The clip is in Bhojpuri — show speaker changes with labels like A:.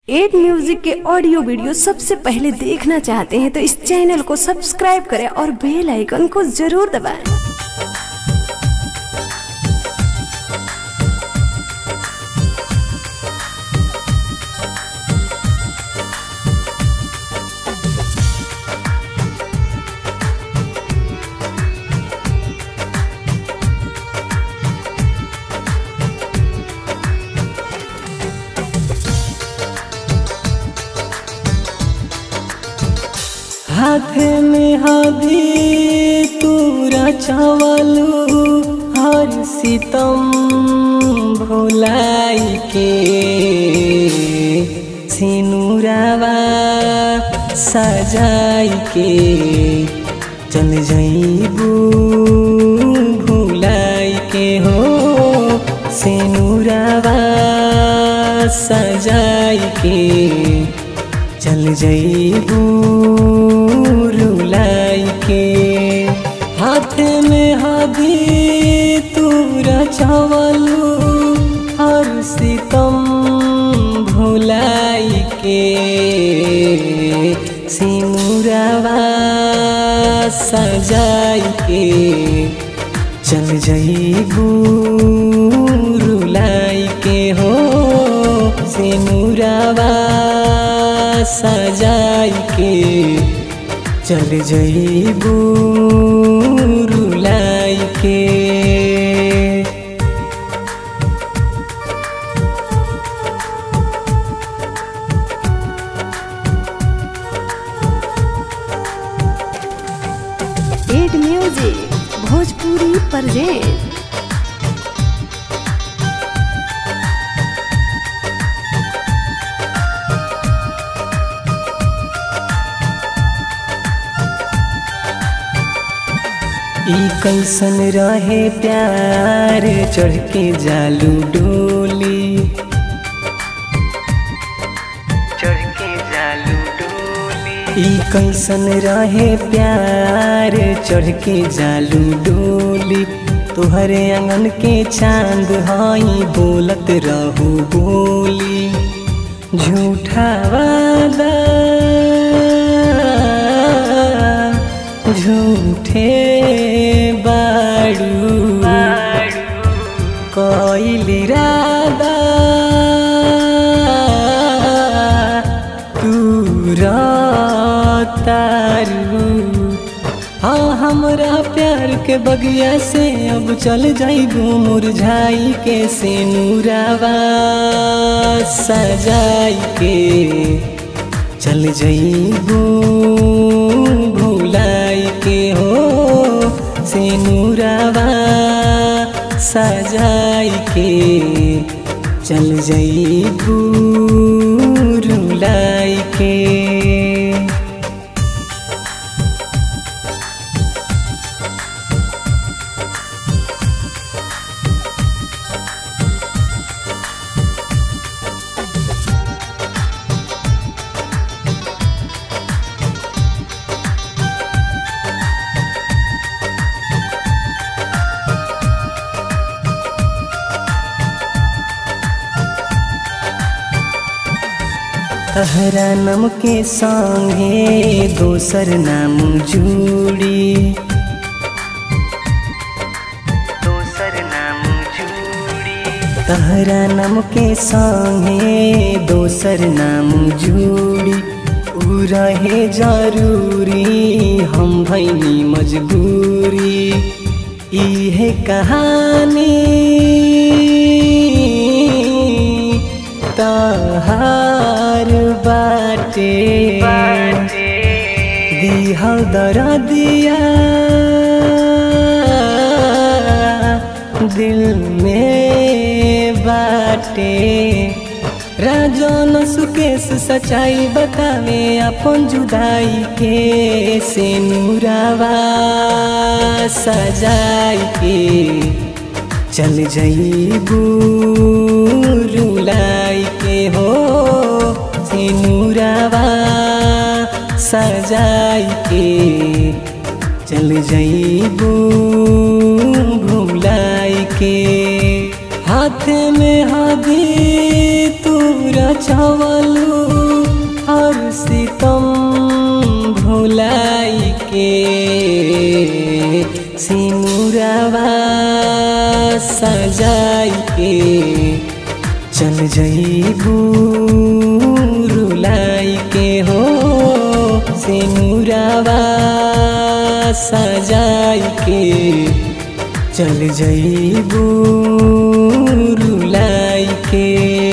A: एड म्यूजिक के ऑडियो वीडियो सबसे पहले देखना चाहते हैं तो इस चैनल को सब्सक्राइब करें और बेल आइकन को जरूर दबाएं।
B: हाथ में हदी तूरा चावलू हर सितम भोलाई के सिनुरावा सजाई के चल जईबू भुलाई के हो सिनुरावा सजाई के चल जईबू रुलाई के हाथ में हदी तूरा चावलू हर सितम भुलाई के सिमुरावा सजाई के चल जईबू रुलाई के हो सिमुरावा सजाई के चल जईबू रुलाई के
A: एड म्यूजिक भोजपुरी प्रेजेंट
B: ई कैसन रहे प्यार चढ़ के जालू डोली चढ़ के जालू डोली ई कैसन रहे प्यार चढ़ के जालू डोली तोहरे आंगन के चांद हई बोलत रहू बोली झूठा वादा झूठे बाड़ू कोइली रादा तू तारू हाँ हमरा प्यार के बगिया से अब चल जाइबू मुरझाई के से नूरावा सजाई के चल जाइबू भुलाई के हो से नूरावा सजाई के चल जाइबू रुलाई के तहरा नम के संगे दोसर नाम जूड़ी दोसर नाम जूड़ी तहरा नम के संगे दोसर नाम जूड़ी उ रहे जरूरी हम भैनी मजबूरी इहे कहानी तहार बाटे दिहल दर दिया दिल में बाटे राजन सुकेश सच्चाई बतावे अपन जुदाई के से नूरावा सजाई के चल जईबू रुलाई के हो सिनुरावा सजाई के चल जईबू भुलाई के हाथ में हदी तूरा चावलू सिनुरावा सजाई के चल जईबू रुलाई के हो सिनुरावा सजाई के चल जईबू रुलाई के